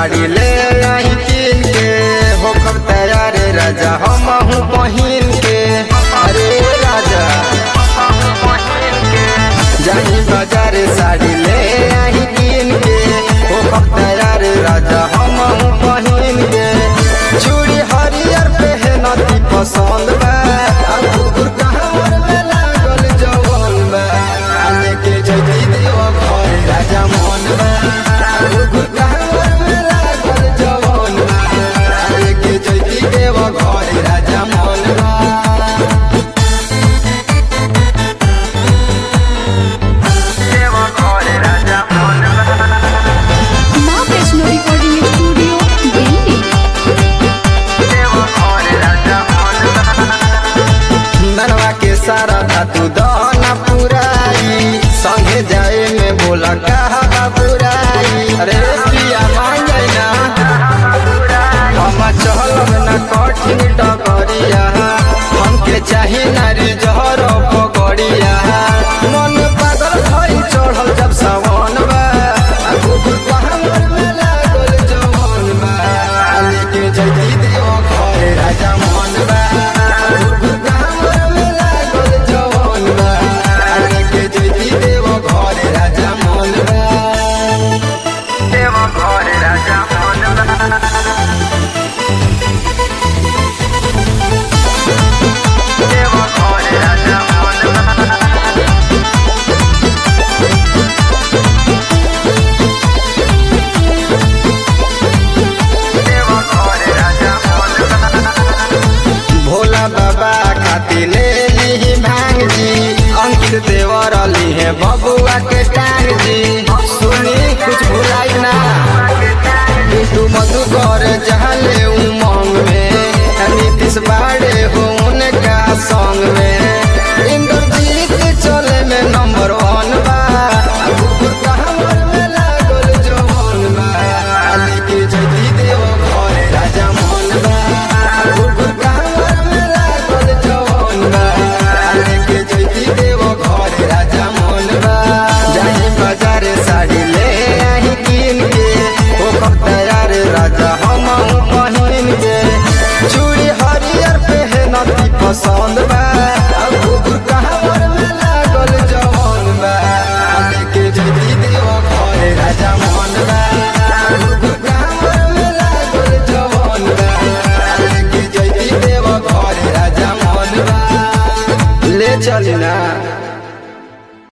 साड़ी ले आई किन के हो कब तैयार राजा हम हूँ पहिन के अरे राजा जाही बाजार साड़ी ले आई किन के हो कब तैयार राजा हम हूँ पहिन के चूड़ी हरियर पहनती पसंद बा आ कुकुर कहाँ में लागल जवन बा आ लेके जैती देव घर राजा मन बा कुकुर कहाँ में लागल जवन बा आ लेके जैती देव घर राजा मन बा माँ वैष्णो रिकॉर्डिंग स्टूडियो दिल्ली मनवा के सारा धातु दाना पुराई संगे जाए में बोला कहा बुराई अरे पिया मान जाए ना हम चहलब न कठिन डगरिया हमके चाही नारी जहर पगड़िया मन पागल भई चढ़ल जब सावन बा आ कुकुर पहाड़ में लागल जवन बा आ लेके जैती देव घर राजा मन बा कुकुर पहाड़ में लागल जवन बा आ लेके जैती देव घर राजा मन बा भोला बाबा खाती ले ली भांग जी अंकित देवर अली है बबुआ के टांग जी सुनी कुछ भुलाई ना बिटू मधुकर जहाँ ले उमंग में नीतीश बाड़े हो उनका संग में इंद्रजीत चले में नंबर वन बा आ कुकुर कहाँ में लागल जवन बा आ लेके जैती देव घर राजा मन बा आ कुकुर कहाँ में लागल जवन बा आ लेके जैती देव घर राजा मन बा जाही बाजार साड़ी ले आई किन के हो कब तैयार राजा हम हूँ पहिन के चूड़ी हरियर पहनती पसंद बा आ कुकुर कहाँ में लागल जवन बा आ लेके जैती देव घर राजा मन बा आ कुकुर कहाँ में लागल जवन बा आ लेके जैती देव घर राजा मन बा ले चली ना